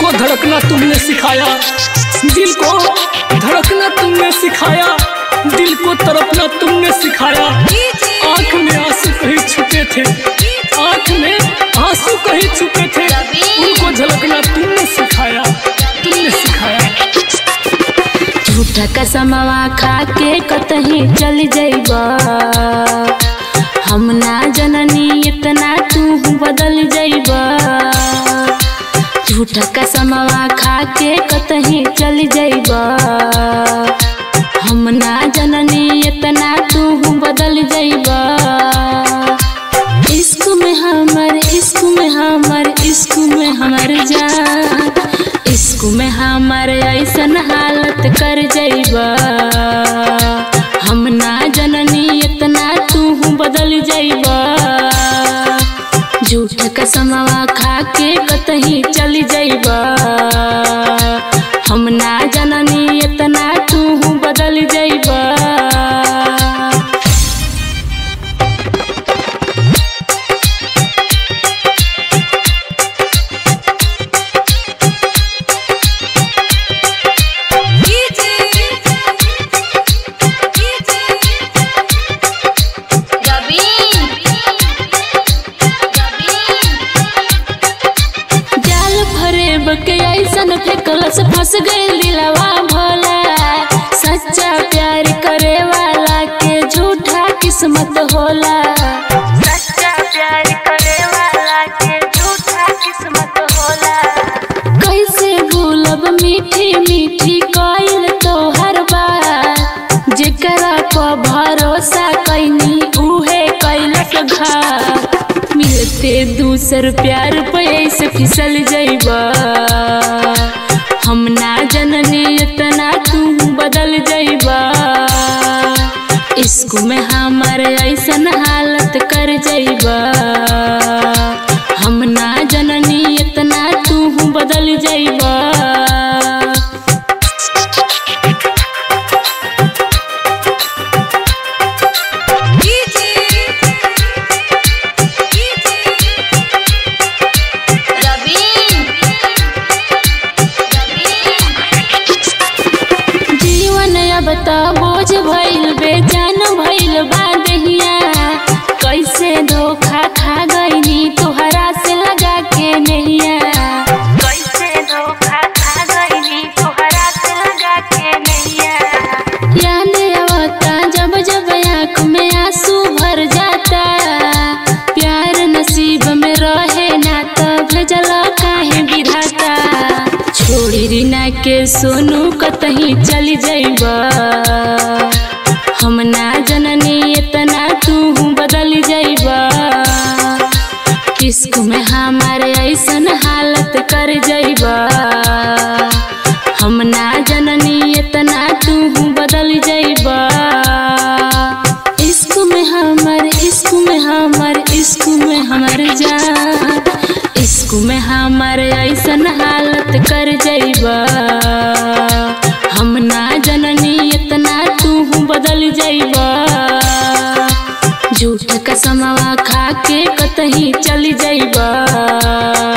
को धड़कना तुमने सिखाया दिल को धड़कना तुमने सिखाया दिल को तड़पना तुमने सिखाया आंख में आंसू कहीं छुपे थे आंख में आंसू कहीं छुपे थे उनको झलकना तुमने सिखाया तुमने सिखाया झूठा कसमवा खा के कतही चल जइबा हम ना जननी इतना तू बदल जइबा झूठा कसमवा खा के कतही चल जइबा हम ना जननी इतना तू बदल जइबा इश्क में हमर इश्क में हमर इश्क में हमर जान इश्क में हमर ऐसन हालत कर जइबा हम ना जननी इतना तू बदल जइबा झूठ कसमवा खा के कतही चल जइबा हम ना जननी इतना तू बदल जइबा जाल भरे बके ऐसन फेकलस फंस गइल दिलवा भोला सच्चा प्यार करे वाला के झूठा किस्मत होला सच्चा प्यार करे वाला के झूठा किस्मत होला कैसे भूलब मीठी मीठी कइल तोहर बात जेकरा पर भरोसा कैनी उहे कैलक घात मिलते दूसर प्यार पे ऐसे फिसल जइबा हम ना जननी इतना तू बदल जइबा इश्क में हमार ऐसन हालत कर जइबा हम ना जननी इतना तू बदल जइबा जीवन अब त बोझ भइल बेजान भइल बा दहिया कैसे धोखा खा गइनी तोहरा से लगा के नहिया कैसे धोखा खा गइनी तोहरा से लगा के नहिया याद आवता जब जब आँख में आंसू भर जाता प्यार नसीब में रहे ना तो भेजल काहे विधाता छोड़ी रीना के सोनू कतही चली जइबा हम ना जननी इतना तू बदल जइबा इश्क में हमारे ऐसन हालत कर जइबा हम ना जननी इतना तू बदल जइबा इश्क में हमर इश्क में हमर इश्क में हमर जान इश्क में हमर ऐसन हालत कर जइबा हम ना जननी इतना तू बदल जइबा झूठ कसमवा खा के कतही चल जइबा